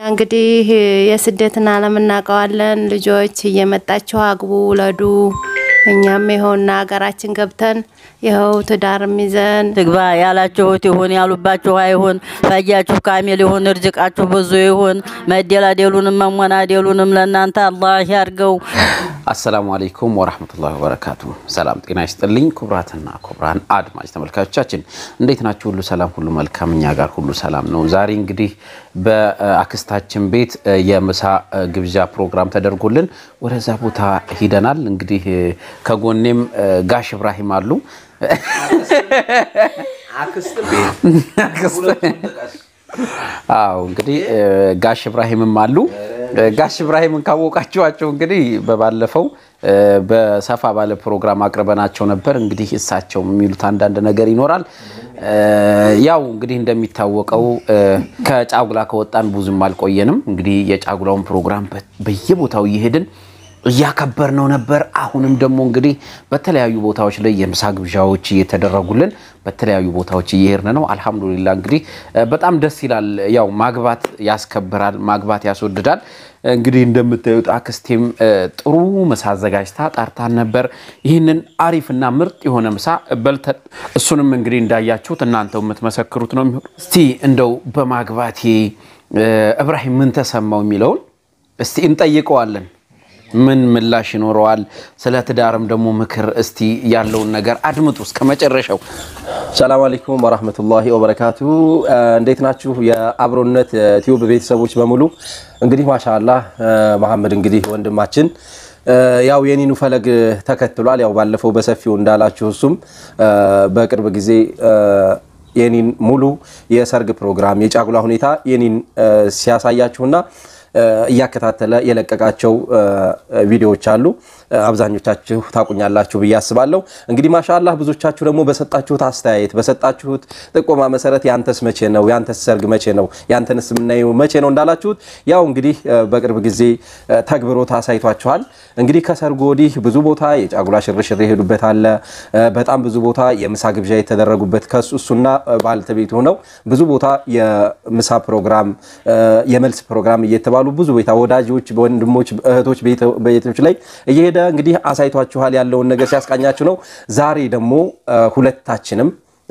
እንግዲህ የስደትን ዓለም እናውቀዋለን። ልጆች እየመጣችሁ አግቡ፣ ውለዱ። እኛም ይኸውና ሀገራችን ገብተን ይኸው ትዳርም ይዘን ትግባ ያላችሁት ይሁን፣ ያሉባችሁ አይሁን። ፈያችሁ ካሚል ይሁን፣ እርዝቃችሁ ብዙ ይሁን። መደላደሉንም መሞናደሉንም ለእናንተ አላህ ያርገው። አሰላሙ አለይኩም ወራህመቱላሂ ወበረካቱ። ሰላም ጤና ይስጥልኝ ክቡራትና ክቡራን አድማጭ ተመልካቾቻችን እንዴት ናችሁ? ሁሉ ሰላም፣ ሁሉ መልካም፣ እኛ ጋር ሁሉ ሰላም ነው። ዛሬ እንግዲህ በአክስታችን ቤት የምሳ ግብዣ ፕሮግራም ተደርጎልን ወደዛ ቦታ ሂደናል። እንግዲህ ከጎኔም ጋሽ እብራሂም አሉ። አዎ እንግዲህ ጋሽ እብራሂምም አሉ። ጋሽ እብራሂምን ካወቃችኋቸው እንግዲህ በባለፈው በሰፋ ባለ ፕሮግራም አቅርበናቸው ነበር። እንግዲህ እሳቸው የሚሉት አንዳንድ ነገር ይኖራል። ያው እንግዲህ እንደሚታወቀው ከጫጉላ ከወጣን ብዙም አልቆየንም። እንግዲህ የጫጉላውን ፕሮግራም በየቦታው እየሄድን እያከበር ነው ነበር። አሁንም ደግሞ እንግዲህ በተለያዩ ቦታዎች ላይ የምሳ ግብዣዎች እየተደረጉልን በተለያዩ ቦታዎች እየሄድን ነው። አልሐምዱሊላ እንግዲህ በጣም ደስ ይላል። ያው ማግባት ያስከብራል፣ ማግባት ያስወድዳል። እንግዲህ እንደምታዩት አክስቴም ጥሩ ምሳ አዘጋጅታ ጣርታን ነበር። ይህንን አሪፍና ምርጥ የሆነ ምሳ በልተን እሱንም እንግዲህ እንዳያችሁት እናንተው የምትመሰክሩት ነው የሚሆን። እስቲ እንደው በማግባቴ እብራሂም ምን ተሰማው የሚለውን እስቲ እንጠይቀዋለን። ምን ምላሽ ይኖረዋል? ስለ ትዳርም ደግሞ ምክር እስቲ ያለውን ነገር አድምጡ እስከ መጨረሻው። ሰላም አለይኩም ወራህመቱላሂ ወበረካቱ። እንዴት ናችሁ የአብሮነት ቲዩብ ቤተሰቦች በሙሉ? እንግዲህ ማሻአላህ መሐመድ እንግዲህ ወንድማችን ያው የኒኑ ፈለግ ተከትሏል። ያው ባለፈው በሰፊው እንዳላችሁ እሱም በቅርብ ጊዜ የኒን ሙሉ የሰርግ ፕሮግራም የጫጉላ ሁኔታ የኒን ሲያሳያችሁና እያከታተለ የለቀቃቸው ቪዲዮዎች አሉ። አብዛኞቻችሁ ታቁኛላችሁ ብዬ አስባለሁ። እንግዲህ ማሻአላህ ብዙዎቻችሁ ደግሞ በሰጣችሁት አስተያየት በሰጣችሁት ጥቆማ መሰረት ያንተስ መቼ ነው ያንተስ ሰርግ መቼ ነው ያንተንስ የምናየው መቼ ነው እንዳላችሁት ያው እንግዲህ በቅርብ ጊዜ ተግብሮት አሳይቷችኋል። እንግዲህ ከሰርጉ ወዲህ ብዙ ቦታ የጫጉላ ሽርሽር የሄዱበት አለ። በጣም ብዙ ቦታ የምሳ ግብዣ የተደረጉበት ከሱ እሱና ባለቤቱ ሆነው ብዙ ቦታ የምሳ ፕሮግራም የመልስ ፕሮግራም እየተባሉ ብዙ ቤታ ወዳጆች፣ ወንድሞች፣ እህቶች ቤቶች ላይ እየሄደ እንግዲህ አሳይቷችኋል። ያለውን ነገር ሲያስቃኛችሁ ነው። ዛሬ ደግሞ ሁለታችንም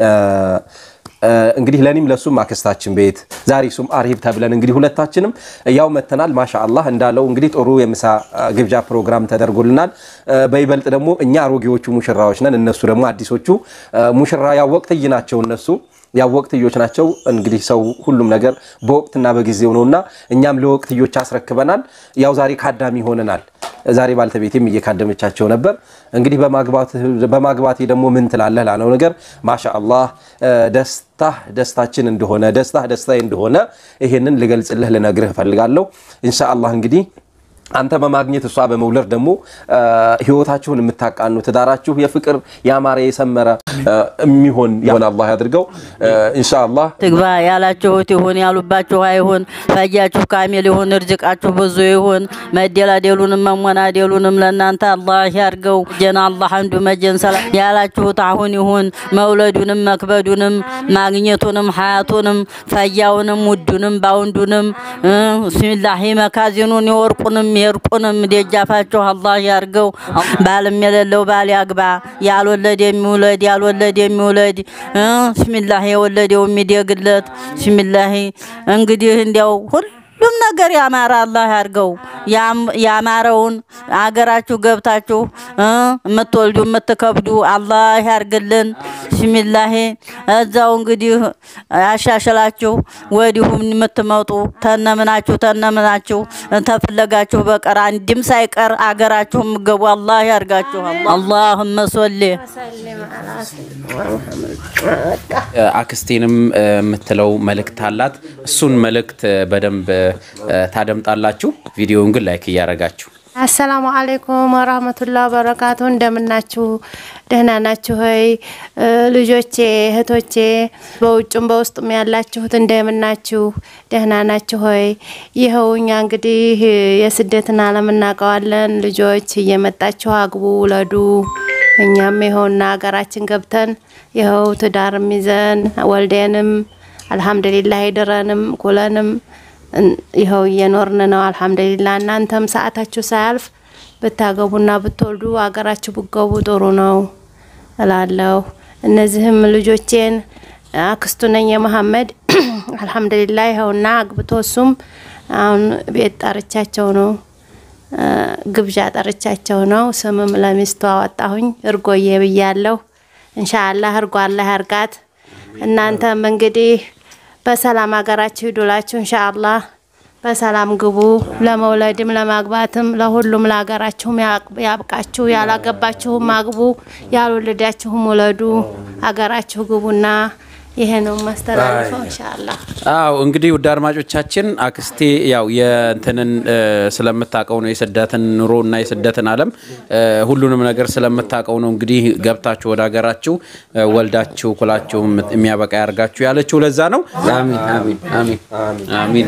እንግዲህ ለኔም ለሱም አክስታችን ቤት ዛሬ ሱም አርሂብ ተብለን እንግዲህ ሁለታችንም ያው መተናል። ማሻአላህ እንዳለው እንግዲህ ጥሩ የምሳ ግብዣ ፕሮግራም ተደርጎልናል። በይበልጥ ደግሞ እኛ አሮጌዎቹ ሙሽራዎች ነን፣ እነሱ ደግሞ አዲሶቹ ሙሽራ ያው ወቅትይ ናቸው እነሱ ያው ወቅትዮች ናቸው። እንግዲህ ሰው ሁሉም ነገር በወቅትና በጊዜው ነውና እኛም ለወቅትዮች አስረክበናል። ያው ዛሬ ካዳሚ ሆነናል። ዛሬ ባልተቤቴም እየካደመቻቸው ነበር። እንግዲህ በማግባቴ ደግሞ ምን ትላለህ ላለው ነገር ማሻአላህ ደስታ ደስታችን እንደሆነ ደስታ ደስታዬ እንደሆነ ይሄንን ልገልጽልህ ልነግርህ እፈልጋለሁ። ኢንሻአላህ እንግዲህ አንተ በማግኘት እሷ በመውለድ ደግሞ ህይወታችሁን የምታቃኑ ትዳራችሁ የፍቅር ያማረ የሰመረ የሚሆን ይሆን አላህ ያድርገው። ኢንሻአላህ ትግባ ያላችሁት ይሁን፣ ያሉባችሁ አይሁን። ፈያችሁ ካሚል ይሁን፣ እርዝቃችሁ ብዙ ይሁን። መደላደሉንም መሞናደሉንም ለእናንተ አላህ ያርገው። ጀና አላህ አንዱ መጀን ሰላም ያላችሁት አሁን ይሁን። መውለዱንም መክበዱንም ማግኘቱንም ሀያቱንም ፈያውንም ውዱንም ባውንዱንም ብስሚላሂ መካዚኑን የወርቁንም የእርቁንም ደጃፋችሁ አላህ ያርገው። ባልም የሌለው ባል ያግባ። ያልወለድ የሚውለድ ያልወለድ የሚውለድ ብስሚላሂ የወለደው የሚደግለት ብስሚላሂ እንግዲህ እንዲያው ሁሉም ነገር ያማረ አላህ ያርገው። ያማረውን አገራችሁ ገብታችሁ የምትወልዱ የምትከብዱ አላህ ያርግልን። ብስሚላሂ እዛው እንግዲህ ያሻሽላችሁ። ወዲሁም የምትመጡ ተነምናችሁ ተነምናችሁ ተፈለጋችሁ በቀር አንድም ሳይቀር አገራችሁ የምገቡ አላህ ያርጋችሁ። አላሁመ ሶሊ አክስቴንም የምትለው መልእክት አላት። እሱን መልእክት በደንብ ታደምጣላችሁ። ቪዲዮውን ግን ላይክ እያደረጋችሁ አሰላሙ አለይኩም ወራህመቱላ በረካቱ። እንደምናችሁ ደህና ናችሁ ሆይ ልጆቼ፣ እህቶቼ በውጭም በውስጡም ያላችሁት እንደምናችሁ ደህና ናችሁ ሆይ? ይኸው እኛ እንግዲህ የስደትን ዓለም እናውቀዋለን። ልጆች እየመጣችሁ አግቡ፣ ውለዱ። እኛም ይኸውና ሀገራችን ገብተን ይኸው ትዳርም ይዘን ወልዴንም አልሐምዱሊላህ ድረንም ኩለንም እን- ይኸው እየኖርን ነው። አልሐምዱሊላ እናንተም ሰዓታችሁ ሳያልፍ ብታገቡና ብትወልዱ አገራችሁ ብገቡ ጥሩ ነው እላለሁ። እነዚህም ልጆቼን አክስቱ ነኝ የመሐመድ አልሐምዱሊላ ይኸውና አግብቶ እሱም አሁን ቤት ጠርቻቸው ነው እ፣ ግብዣ ጠርቻቸው ነው። ስምም ለሚስቱ አወጣሁኝ እርጎዬ ብያለሁ። እንሻአላህ እርጎ አላህ ያርጋት። እናንተም እንግዲህ በሰላም ሀገራችሁ ሂዱላችሁ እንሻአላህ በሰላም ግቡ። ለመውለድም ለማግባትም ለሁሉም ለሀገራችሁም ያቅ- ያብቃችሁ። ያላገባችሁም አግቡ፣ ያልወለዳችሁም ውለዱ። ሀገራችሁ ግቡና ይሄ ነው ማስተላልፈው እንሻአላህ። አው እንግዲህ ውድ አድማጮቻችን አክስቴ ያው የእንትንን እ፣ ስለምታውቀው ነው የስደትን ኑሮ እና የስደትን ዓለም እ፣ ሁሉንም ነገር ስለምታውቀው ነው እንግዲህ ገብታችሁ ወደ ሀገራችሁ እ፣ ወልዳችሁ ኩላችሁ የምት- የሚያበቃ ያርጋችሁ ያለችው ለዛ ነው። አሚን አሚን አሚን አሚን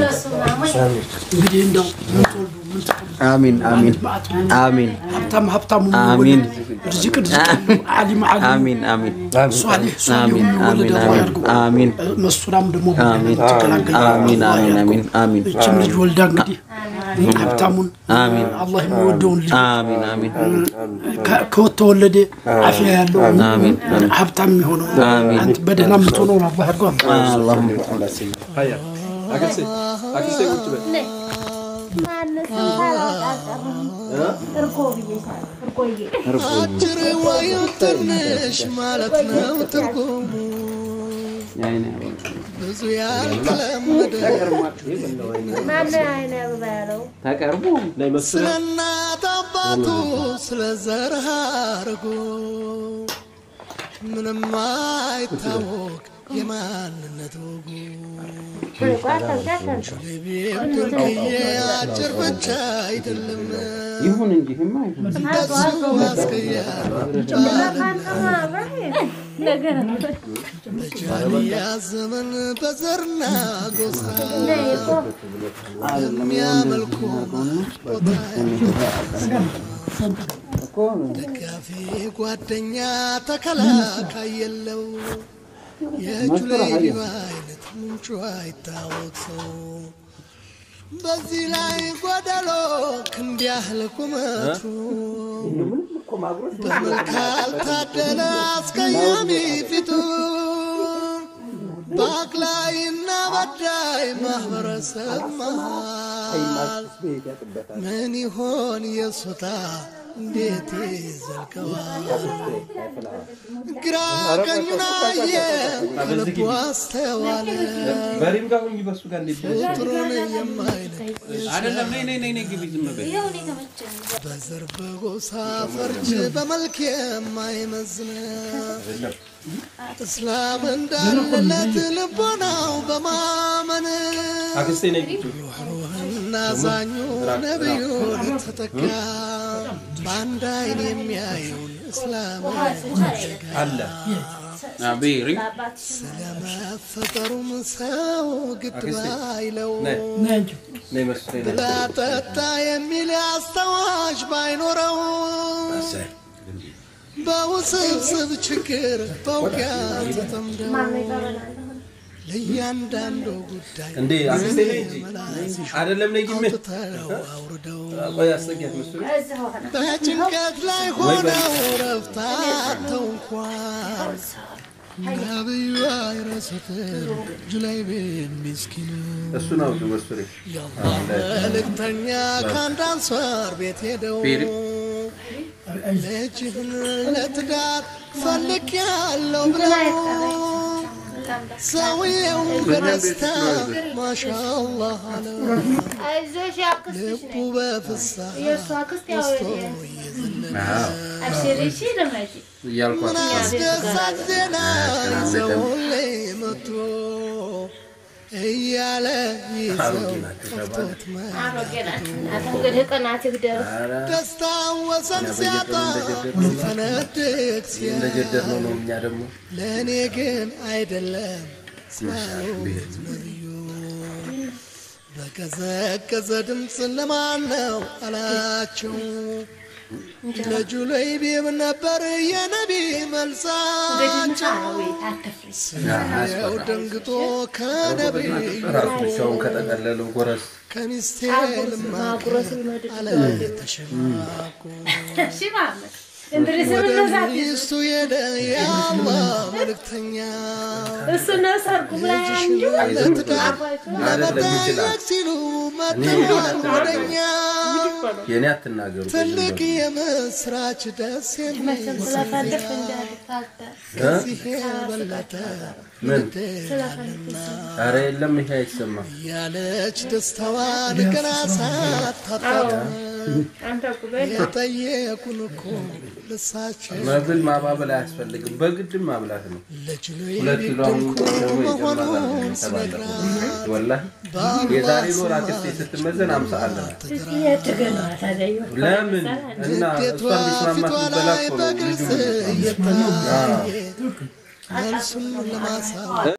እንግዲህ እንደው ምትወልዱ ምን ትፈልጉ አሚን አሚን አሚን ሀብታም ሀብታሙ አሚን። ርዝቅ ርዝቅ ያለው ዓሊም ዓሊም አሚን አሚን ሷሊህ ሷሊህ አሚን የሚወለድ አሚን አላህ ያድርገው። አሚን መሱራም ደግሞ አሚን ትገላገል አሚን አሚን አሚን አሚን እችም ልጅ ወልዳ እንግዲህ ሀብታሙን አሚን አላህ የሚወደውን ልጅ አሚን አሚን ከ- ከወተወለደ አፊያ ያለው አሚን ሀብታም የሚሆነው አሚን። አንተ በደህና የምትሆነውን አላህ ያድርገው። አላሁም አጭር ወይም ትንሽ ማለት ነው ትርጉሙ ብዙ ያልተለመደ ተቀርቦ ስለ እናት አባቱ ስለ ዘር ሐረጉ ምንም አይታወቅ የማንነት ወጉ ሌቤም ትርክዬ አጭር ብቻ አይደለም ይሁን እንጂ ህማ ይሁን እንደሱ አስቀያሚ በጃንያ ዘመን በዘርና ጎሳ የሚያመልኩ ቦታ ደጋፊ ጓደኛ ተከላካይ የለው የእጁ ላይ አይነት ምንጩ አይታወቅ ሰው በዚህ ላይ ጎደሎ ክንድ ያህል ቁመቱ በመልክ አልታደለ አስቀያሚ ፊቱ በአቅላይና በዳይ ማህበረሰብ መሃል ምን ይሆን የሱታ እንዴት ይዘልቀዋል? ግራ ቀኙን አየ ከልቡ አስተዋለ ፍጡሩን የማይለይ በዘር በጎሳ ፈርጅ በመልክ የማይመዝን እስላም እንዳለለት ልቦናው በማመን ሩህሩህና ዛኙ ነቢዩን ተተካ በአንድ አይን የሚያየውን እስላም ስለመፈጠሩም ሰው ግድ ባይለው ብላ ጠጣ የሚል አስታዋሽ ባይኖረው በውስብስብ ችግር በውጊያ ተጠምደው ለእያንዳንዱ ጉዳይ አይደለም ነይ ግሜ አውጥተው አውርደው ቆይ አስጠጊያት መስሉ በጭንቀት ላይ ሆነው ረፍታተው እንኳን ነብዩ አይረሱትም ጁላይቤን ሚስኪን እሱ ነው መስሉ መልእክተኛ ከአንድ አንሷር ቤት ሄደው ልጅህን ለትዳር ፈልግ ያለው ብለው ሰውየው በደስታ ማሻአላህ አለው አይዞሽ አክስትሽ ልቡ በፍስሐ የእሱ አክስት ያው ደስቶ እየዘለለ አብሽሪ እሺ ልመጂ እያልኳት ምን አስደሳች ዜና ይዘውልኝ መጡ እያለ ይዘው ከፍቶት አሮጌ ናት እናት እንግዲህ ቅናት ይግደል ደስታ ወሰን ሲያጣ ሊፈነድቅ ሲያ እንደጀደር ነው ነው እኛ ደግሞ ለእኔ ግን አይደለም ስላሉት ነቢዩ በቀዘቀዘ ድምፅ ለማን ነው አላቸው ለጁለይቢብ ነበር የነቢ መልሳቸው ያው ደንግጦ ከነቢዩ ራሱ ብቻውን ከጠቀለለው ጎረስ ከሚስቴ ልማድ አለ ተሸማቁ ወደ ሚስቱ ሄደ የአላህ መልእክተኛ ለትዳር ለመጠየቅ ሲሉ መጥተዋል ወደኛ የኔ አትናገሩ ትልቅ የምስራች ደስ የሚል ከዚህ የበለጠ ምን ልትላለና አረ የለም ይሄ አይሰማም ያለች ደስታዋን ገና ሳታጣጥ የጠየቁን እኮ ልሳቸው መብል ማባበል አያስፈልግም በግድም ማብላት ነው ለጅሎ ሁለት ኪሎ አሁን ድንቁ ደግሞ ይጨመራል መሆኑን ተባለ ስነግራት ወላሂ የዛሬ ኖር አክስቴ ስትመዘን አምሳ አለናት ለምን እና ንዴቷ እሷ እንዲስማማት ፊቷ ብበላ ላይ እኮ ነው በግልጽ ልጁ እየታየ መልሱን ለማሳወቅ